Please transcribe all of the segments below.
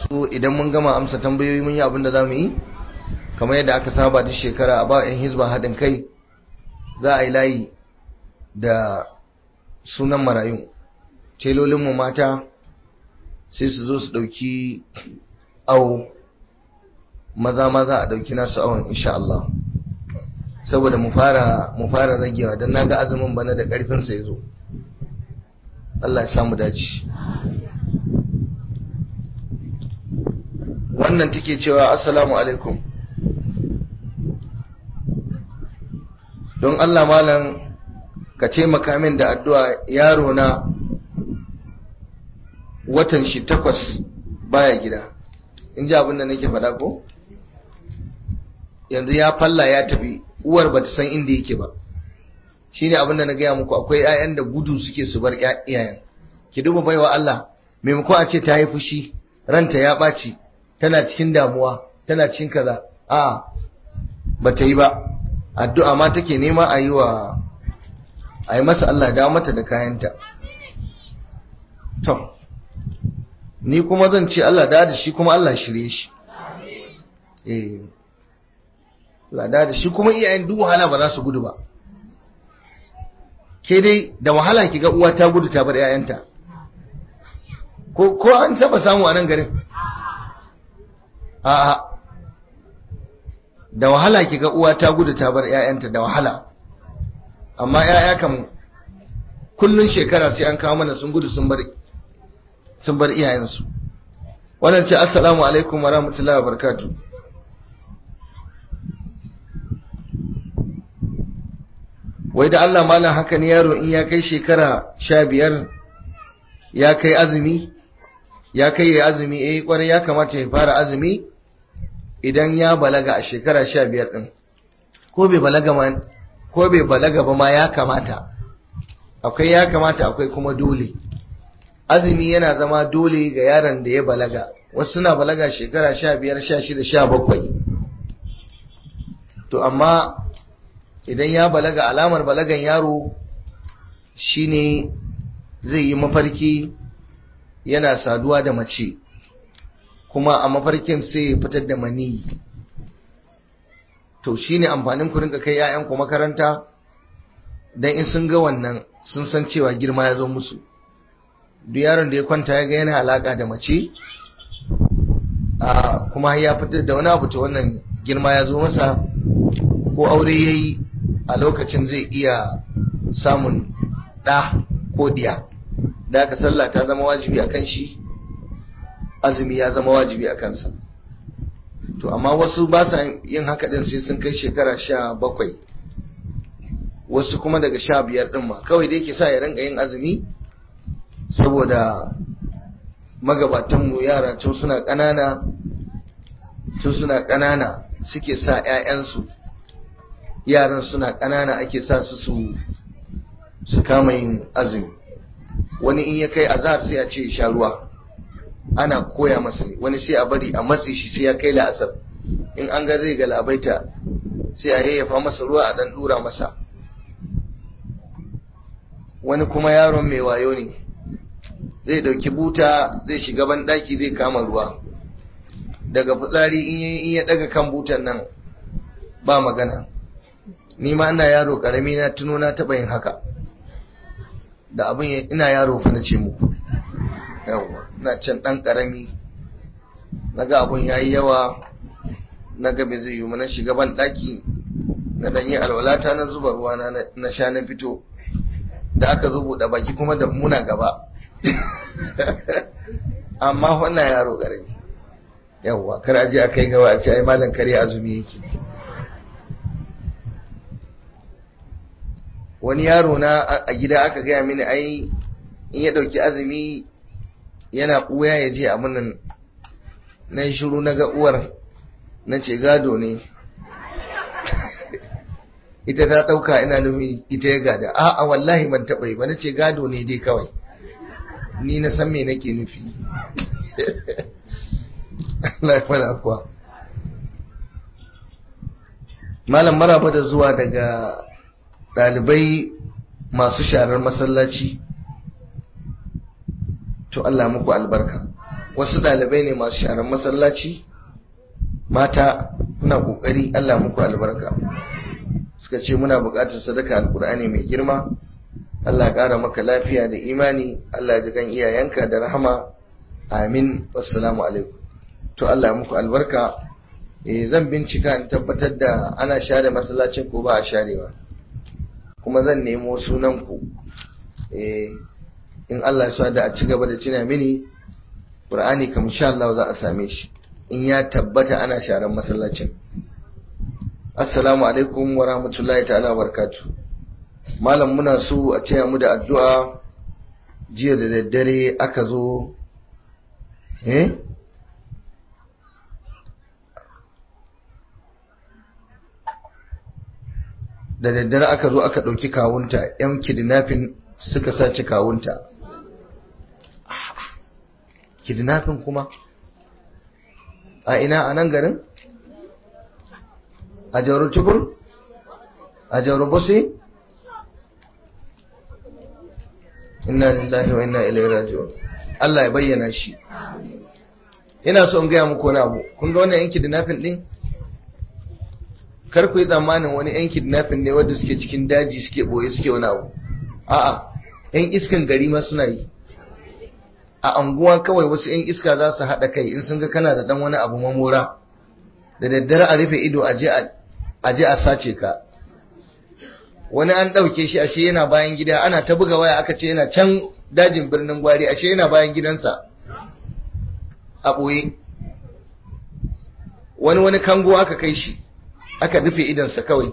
so idan mun gama amsa tambayoyi mun yi abin da za mu yi kamar yadda aka saba duk shekara a ba 'yan hizba haɗin kai za a yi layi da sunan marayu telolinmu mata sai su zo su ɗauki awo maza maza a ɗauki nasu awon insha Allah saboda mu fara mu fara ragewa don naga azumin bana da ƙarfin sa yazo Allah ya samu dace wannan take cewa assalamu alaikum don Allah malam ka taimaka min da addu'a yaro na watan shi takwas baya gida in ji abin da nake faɗa ko yanzu ya falla ya tafi uwar ba ta san inda yake ba shi ne abin da na gaya muku akwai 'ya'yan da gudu suke su bar iyayen ki duba baiwa Allah maimakon a ce ta yi fushi ranta ya ɓaci tana cikin damuwa tana cikin kaza a ba ta yi ba addu'a ma take nema a yi wa a yi masa Allah dawo mata da kayanta to ni kuma zan ce Allah da da shi kuma Allah shirye shi eh Allah da da shi kuma iyayen duk wahala ba za su gudu ba ke dai da wahala ki ga uwa ta gudu ta bar 'ya'yanta ko ko an taba samu a nan garin a'a da wahala ki ga uwa ta gudu ta bar 'ya'yanta da wahala amma 'ya'ya kam kullun shekara sai an kawo mana sun gudu sun bar sun bar iyayensu wannan ce assalamu alaikum wa rahmatullahi wa barakatuh wai da Allah malam haka ne yaro in ya kai shekara sha biyar ya kai azumi ya kai ya azumi eh kwarai ya kamata ya fara azumi idan ya balaga a shekara sha biyar ɗin ko bai balaga ma ko bai balaga ba ma ya kamata akwai ya kamata akwai kuma dole azumi yana zama dole ga yaron da ya balaga wasu suna balaga shekara sha biyar sha shida sha bakwai to amma idan ya balaga alamar balagan yaro shine zai yi mafarki yana saduwa da mace kuma a mafarkin sai ya fitar da maniyi to shine amfanin ku rinka kai 'ya'yanku makaranta dan in sun ga wannan sun san cewa girma ya zo musu duk yaron da ya kwanta ya ga yana alaka da mace a kuma ya fitar da wani abu ta wannan girma ya zo masa ko aure ya yi a lokacin zai iya samun ɗa ko diya da aka sallah ta zama wajibi a kan shi azumi ya zama wajibi a kansa to amma wasu ba sa yin haka din sai sun kai shekara sha bakwai wasu kuma daga sha biyar din ma kawai dai ke sa ya rinka yin azumi saboda magabatanmu yara tun suna ƙanana tun suna ƙanana suke sa 'ya'yansu yaran suna ƙanana ake sa su su su kama yin azumi wani in ya kai azhar sai a ce sha ruwa ana koya masa ne wani sai a bari a matse shi sai ya kai la'asar in an ga zai galabaita sai a yayyafa masa ruwa a dan dura masa wani kuma yaron mai wayo ne zai dauki buta zai shiga ban daki zai kama ruwa daga fitsari in ya daga kan butan nan ba magana ni ma ina yaro karami na tuno na taba yin haka da abin ina yaro fa na ce muku yawa na can dan karami naga abun yayi yawa naga bai zai yi na shiga ban daki na dan yi alwalata na zuba ruwa na na sha na fito da aka zo buɗe baki kuma da muna gaba amma wannan yaro karami yawa kar aje a kai gaba a ce ai malam kare azumi yake wani yaro na a gida aka gaya mini ai in ya ɗauki azumi yana ɓuya ya je abin nan na yi shiru na ga uwar na ce gado ne ita ta ɗauka ina nufi ita ya gada a'a wallahi ban taɓa yi ba na ce gado ne dai kawai ni na san me nake nufi Allah ya fara kuwa malam maraba da zuwa daga ɗalibai masu sharar masallaci to Allah muku albarka wasu ɗalibai ne masu sharan masallaci mata kuna ƙoƙari Allah muku albarka suka ce muna buƙatar sadaka alkur'ani mai girma Allah ƙara maka lafiya da imani Allah ji kan iyayenka da rahama amin wassalamu alaikum to Allah muku albarka eh zan bincika in tabbatar da ana share masallacin ko ba a sharewa kuma zan nemo sunan ku eh in Allah ya da a ci gaba da cina mini Qur'ani kam insha Allah za a same shi in ya tabbata ana sharan masallacin assalamu alaikum wa rahmatullahi ta'ala barkatu malam muna so a taya mu da addu'a jiya da daddare aka zo eh da daddare aka zo aka ɗauki kawunta yan kidnapping suka sace kawunta kidnapping kuma a ina a nan garin a jauro tubur a jauro bosi inna lillahi wa inna ilaihi raji'un Allah ya bayyana shi ina so in gaya muku wani abu kun ga wannan yan kidnapping din kar ku yi tsammanin wani yan kidnapping ne wanda suke cikin daji suke boye suke wani abu a'a yan iskan gari ma suna yi a anguwa kawai wasu 'yan iska za su haɗa kai in sun ga kana da ɗan wani abu mamora da daddare a rufe ido a je a sace ka wani an ɗauke shi ashe yana bayan gida ana ta buga waya aka ce yana can dajin birnin gwari ashe yana bayan gidansa a ɓoye wani wani kango aka kai shi aka rufe idonsa kawai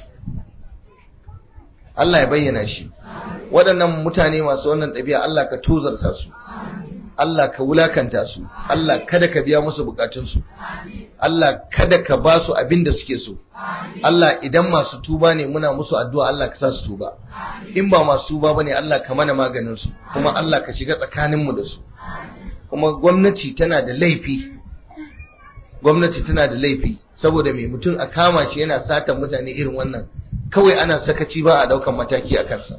Allah ya bayyana shi waɗannan mutane masu wannan ɗabi'a Allah ka tozarta su Allah ka wulakanta su Allah kada ka biya musu bukatunsu Allah kada ka ba su abin da suke so Allah idan masu tuba ne muna musu addu'a Allah ka sa su tuba in ba masu tuba bane Allah ka mana maganin su kuma Allah ka shiga tsakanin mu da su kuma gwamnati tana da laifi gwamnati tana da laifi saboda mai mutum a kama shi yana satan mutane irin wannan kawai ana sakaci ba a daukan mataki a kansa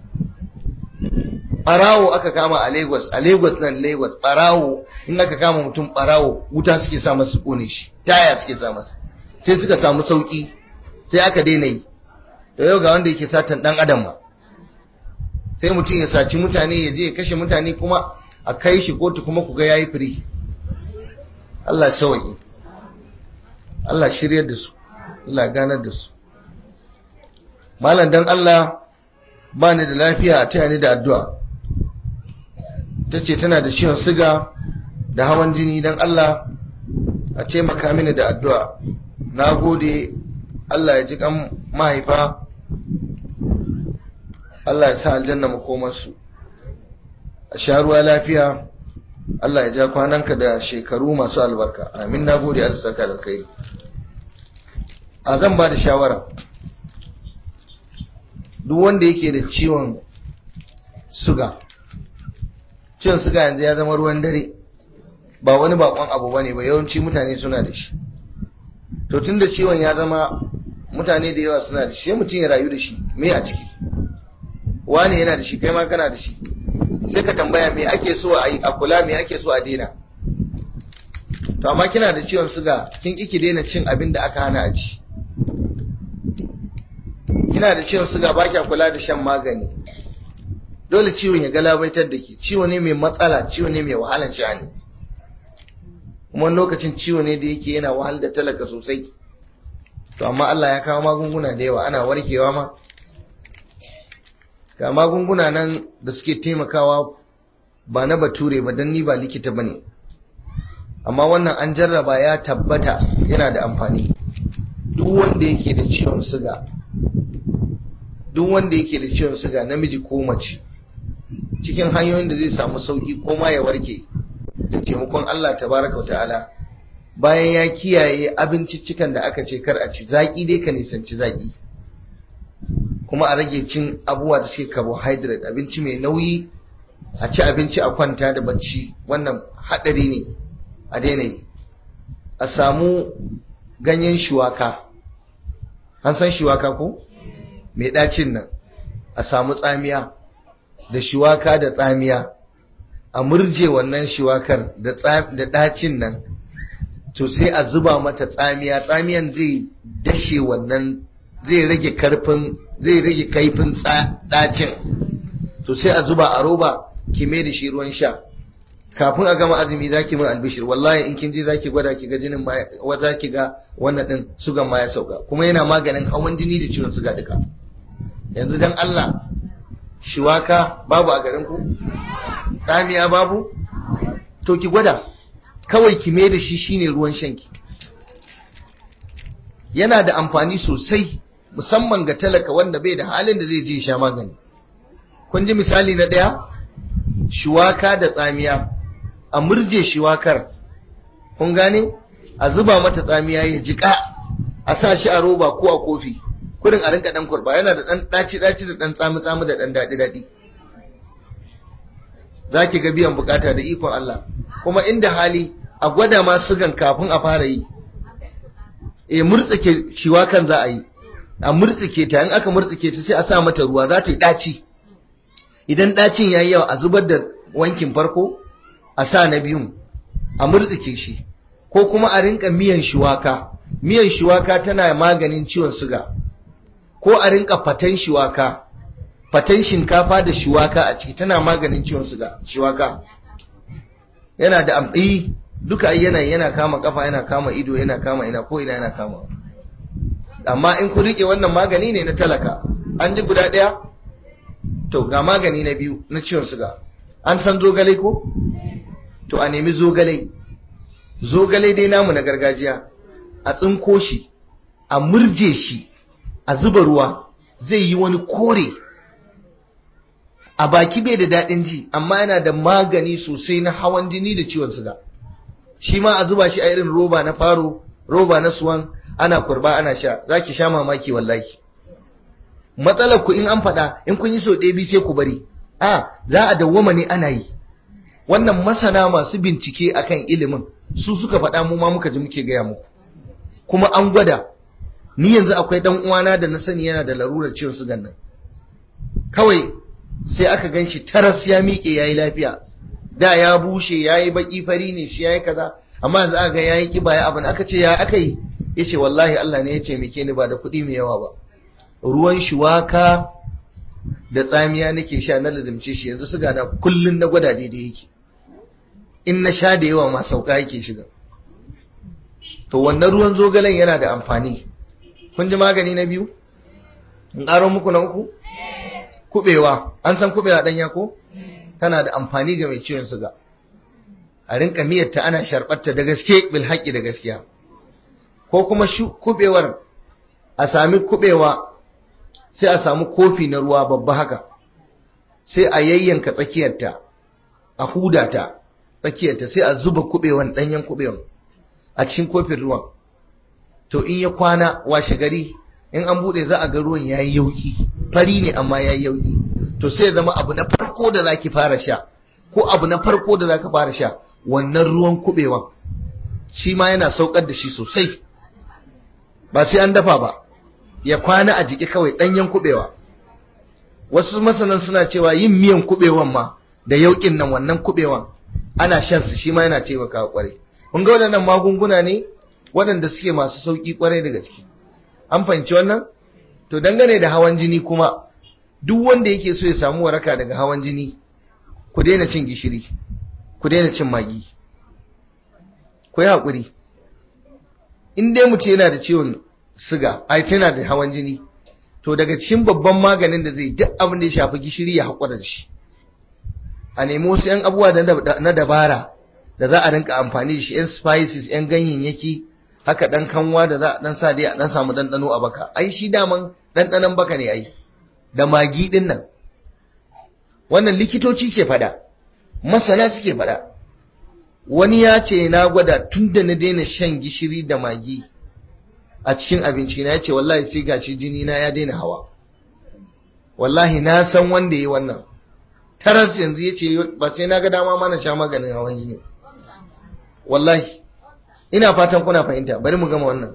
barawo aka kama a Lagos a Lagos nan Lagos barawo in aka kama mutum barawo wuta suke sa masa kone shi taya suke sa masa sai suka samu sauki sai aka daina yi to yau ga wanda yake satan dan adam ma sai mutum ya saci mutane ya je ya kashe mutane kuma a kai shi kotu kuma ku ga yayi firi Allah ya sauke Allah shiryar da su Allah ganar da su malam dan Allah ba ni da lafiya a taya ni da addu'a ta ce tana da ciwon siga da hawan jini don Allah a taimaka mini da addu'a na gode Allah ya ji kan mahaifa Allah ya sa aljanna makomarsu a sha ruwa lafiya Allah ya ja kwananka da shekaru masu albarka amin na gode Allah saka da kai a zan ba da shawara duk wanda yake da ciwon suga ciwon suga yanzu ya zama ruwan dare ba wani bakon abu bane ba yawanci mutane suna da shi to tun da ciwon ya zama mutane da yawa suna da shi sai mutum ya rayu da shi me a ciki wani yana da shi kai ma kana da shi sai ka tambaya me ake so a yi a kula me ake so a daina to amma kina da ciwon suga kin ki daina cin abin da aka hana a ci kina da ciwon suga ba kya kula da shan magani dole ciwon ya galabaitar da ke ciwo ne mai matsala ciwo ne mai wahalar sha'ani kuma lokacin ciwo ne da yake yana wahal da talaka sosai to amma Allah ya kawo magunguna da yawa ana warkewa ma ga magunguna nan da suke taimakawa ba na bature ba don ni ba likita ba ne amma wannan an jarraba ya tabbata yana da amfani duk wanda yake da ciwon suga duk wanda yake da ciwon suga namiji ko mace cikin hanyoyin da zai samu sauki ko ma ya warke da taimakon Allah tabaraka wa ta'ala bayan ya kiyaye abinciccikan da aka ce kar a ci zaki dai ka nisanci zaki kuma a rage cin abubuwa da suke carbohydrate abinci mai nauyi a ci abinci a kwanta da bacci wannan hadari ne a daina yi a samu ganyen shuwaka an san shuwaka ko mai ɗacin nan a samu tsamiya da shuwaka da tsamiya a murje wannan shiwakar da ɗacin nan to sai a zuba mata tsamiya tsamiyan zai dashe wannan zai rage karfin zai rage kaifin ɗacin to sai a zuba a roba ki mai da shi ruwan sha kafin a gama azumi zaki min albishir wallahi in kin je zaki gwada ki ga jinin ma wa zaki ga wannan din sugan ma ya sauka kuma yana maganin hawan jini da ciwon suga duka yanzu dan Allah shiwaka babu a garin ku tsamiya babu to ki gwada kawai ki mai da shi shine ruwan shanki yana da amfani sosai musamman ga talaka wanda bai da halin da zai je sha magani kun ji misali na ɗaya shuwaka da tsamiya a murje shuwakar kun gane a zuba mata tsamiya ya jika a sa shi a roba ko a kofi kurin a rinka dan kurba yana da dan daci daci da dan tsami tsami da dan dadi dadi zaki ga biyan bukata da ikon Allah kuma inda hali a gwada ma sugan kafin a fara yi e murtsike shiwakan za a yi a murtsike ta in aka murtsike ta sai a sa mata ruwa za ta yi daci idan ɗacin ya yi yawa a zubar da wankin farko a sa na biyun a murtsike shi ko kuma a rinka miyan shuwaka miyan shuwaka tana maganin ciwon suga ko a rinka fatan shuwaka fatan shinkafa da shuwaka a ciki tana maganin ciwon suga shuwaka yana da amɗi duka ai yana yana kama kafa yana kama ido yana kama ina ko ina yana kama amma in ku rike wannan magani ne na talaka an ji guda ɗaya to ga magani na biyu na ciwon suga an san zogale ko to a nemi zogale zogale dai namu na gargajiya a tsinko shi a murje shi a zuba ruwa zai yi wani kore a baki bai da daɗin ji amma yana da magani sosai na hawan jini da ciwon suga shi ma a zuba shi a irin roba na faro roba na suwan ana kurba ana sha za ki sha mamaki wallahi matsalar ku in an faɗa in kun yi sau ɗaya biyu sai ku bari a za a dawwama ne ana yi wannan masana masu bincike akan ilimin su suka faɗa mu ma muka ji muke gaya muku kuma an gwada ni yanzu akwai dan uwana da na sani yana da larurar ciwon sugan nan kawai sai aka gan shi taras ya miƙe ya yi lafiya da ya bushe ya yi baƙi fari ne shi ya yi kaza amma yanzu aka ga ya yi ƙiba ya abin aka ce ya aka yi ya ce wallahi Allah ne ya ce mike ni ba da kuɗi mai yawa ba ruwan shuwaka da tsamiya nake sha na lazimce shi yanzu suga na kullun na gwada daidai yake in na sha da yawa ma sauka yake shiga to wannan ruwan zogalen yana da amfani kun ji magani na biyu in ƙaro muku na uku kubewa an san kubewa ɗanya ko tana da amfani ga mai ciwon suga a rinka miyarta ana sharɓarta da gaske bil haƙƙi da gaskiya ko kuma kubewar a sami kubewa sai a samu kofi na ruwa babba haka sai a yayyanka tsakiyarta a hudata tsakiyarta sai a zuba kubewan ɗanyen kubewan a cikin kofin ruwan to in ya kwana washe gari in an bude za a ga ruwan yayi yauki fari ne amma yayi yauki to sai ya zama abu na farko da zaki fara sha ko abu na farko da zaka fara sha wannan ruwan kubewan shi ma yana saukar da shi sosai ba sai an dafa ba ya kwana a jiki kawai danyen kubewa wasu masanan suna cewa yin miyan kubewan ma da yaukin nan wannan kubewan ana shan su shi ma yana taimakawa kwarai kun ga waɗannan magunguna ne waɗanda suke masu sauƙi kwarai da gaske an fahimci wannan to dangane da hawan jini kuma duk wanda yake so ya samu waraka daga hawan jini ku daina cin gishiri ku daina cin magi ku yi haƙuri in dai mutum yana da ciwon siga ai tana da hawan jini to daga cikin babban maganin da zai duk abin da ya shafi gishiri ya haƙura da shi a nemi wasu 'yan abubuwa na dabara da za a rinka amfani da shi 'yan spices 'yan ganyayyaki haka dan kanwa da za a dan sa dai a dan samu dandano a baka ai shi daman dandanan baka ne ai da magi din nan wannan likitoci ke fada masana suke fada wani ya ce na gwada tun da na daina shan gishiri da magi a cikin abinci na ya ce wallahi sai gashi jini na ya daina hawa wallahi na san wanda yi wannan taras yanzu ya ce ba sai na ga dama mana sha maganin hawan jini wallahi ina fatan kuna fahimta bari mu gama wannan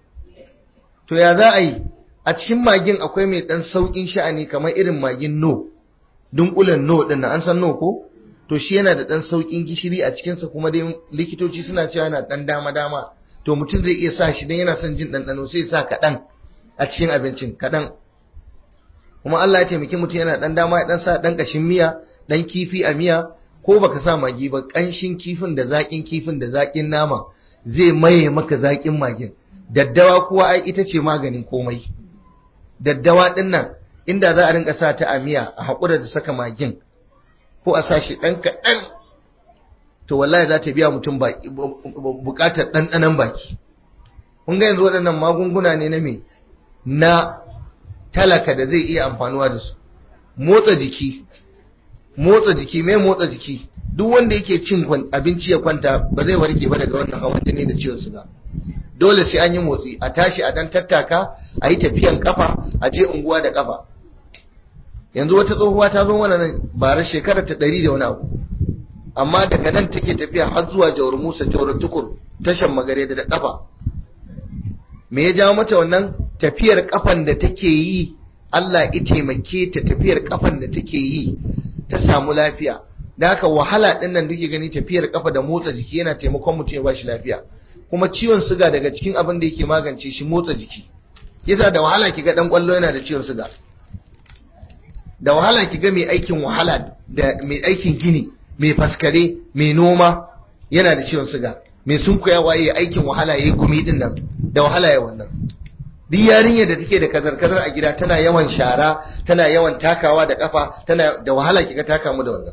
to ya za a yi a cikin magin akwai mai dan saukin sha'ani kamar irin magin no dunkulen no din nan an san no ko to shi yana da ɗan sauƙin gishiri a cikinsa kuma dai likitoci suna cewa yana ɗan dama-dama to mutum zai iya sa shi don yana son jin ɗanɗano sai ya sa kaɗan a cikin abincin kaɗan kuma Allah ya taimaki mutum yana ɗan dama ya ɗan sa ɗan ƙashin miya ɗan kifi a miya ko baka sa magi ba ƙanshin kifin da zaƙin kifin da zaƙin nama zai maye maka zaƙin magin daddawa kuwa ai ita ce maganin komai daddawa ɗin nan inda za a rinka sa ta a miya a haƙura da saka magin ko a sa shi ɗan kaɗan to wallahi za ta biya mutum buƙatar ɗanɗanon baki kun ga yanzu waɗannan magunguna ne na me na talaka da zai iya amfanuwa da su motsa jiki motsa jiki mai motsa jiki duk wanda yake cin abinci ya kwanta ba zai warke ba daga wannan hawan jini da ciwon suga dole sai an yi motsi a tashi a dan tattaka a yi tafiyan kafa a je unguwa da kafa yanzu wata tsohuwa ta zo mana nan bara shekarar ta ɗari da wani abu amma daga nan take tafiya har zuwa jawar musa jawar tukur tashan magare da kafa me ya jawo mata wannan tafiyar kafan da take yi Allah ya taimake ta tafiyar kafan da take yi ta samu lafiya da haka wahala din nan duke gani tafiyar kafa da motsa jiki yana taimakon mutum ya bashi lafiya kuma ciwon suga daga cikin abin da yake magance shi motsa jiki yasa da wahala kiga dan kwallo yana da ciwon suga da wahala kiga mai aikin wahala da mai aikin gini mai faskare mai noma yana da ciwon suga mai sunkuyawa yayi aikin wahala yayi gumi din nan da wahala ya wannan duk yarinyar da take da kazar-kazar a gida tana yawan shara tana yawan takawa da kafa tana da wahala kiga taka mu da wannan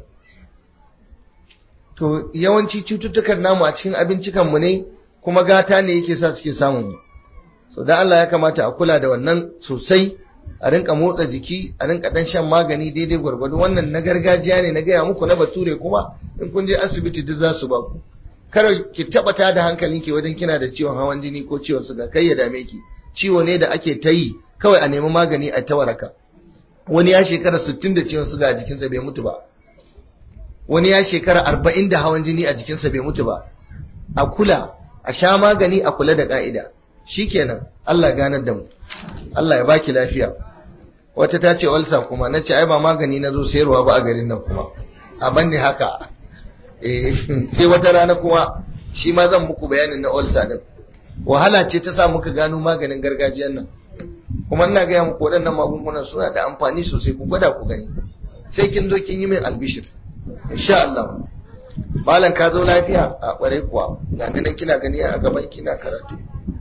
to yawanci cututtukan namu a cikin abincikan mu ne kuma gata ne yake sa suke samun mu so dan Allah ya kamata a kula da wannan sosai a rinka motsa jiki a rinka dan shan magani daidai gwargwado wannan na gargajiya ne na gaya muku na bature kuma in kun je asibiti duk za su ba ku kar ki tabbata da hankalinki wajen kina da ciwon hawan jini ko ciwon suga kai ya dame ki ciwo ne da ake ta yi kawai a nemi magani a ta waraka wani ya shekara 60 da ciwon suga a jikinsa bai mutu ba wani ya shekara 40 da hawan jini a jikinsa bai mutu ba a kula a sha magani a kula da ka'ida shikenan Allah ganar da mu Allah ya baki lafiya wata ta ce ulsa kuma na ce ai ba magani na zo sayarwa ba a garin nan kuma a banne haka eh sai wata rana kuma shi ma zan muku bayanin na ulsa din wahala ce ta sa muka gano maganin gargajiyan nan kuma ina gaya muku waɗannan magungunan suna da amfani sosai ku gwada ku gani sai kin zo kin yi min albishir insha Allah malam ka zo lafiya a ƙware kuwa ga nan kina gani a gaban kina karatu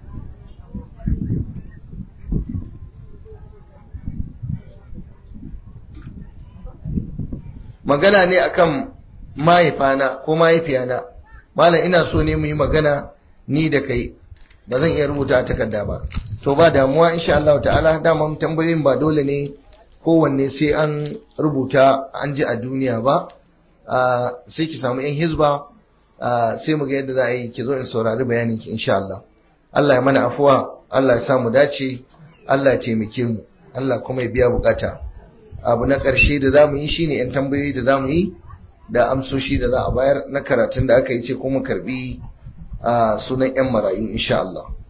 magana ne akan mahaifana ko mahaifiyana malam ina so ne mu yi magana ni da kai ba zan iya rubuta a takarda ba to ba damuwa insha Allah ta'ala dama tambayoyin ba dole ne kowanne sai an rubuta an ji a duniya ba sai ki samu yan hizba sai mu ga yadda za a yi ki zo in saurari bayanin ki insha Allah Allah ya mana afuwa Allah ya samu dace Allah ya taimake mu Allah kuma ya biya bukata abu na ƙarshe da za mu yi shine yan tambayoyi da za mu yi da amsoshi da za a bayar na karatun da aka yi ce kuma karbi sunan yan marayu insha Allah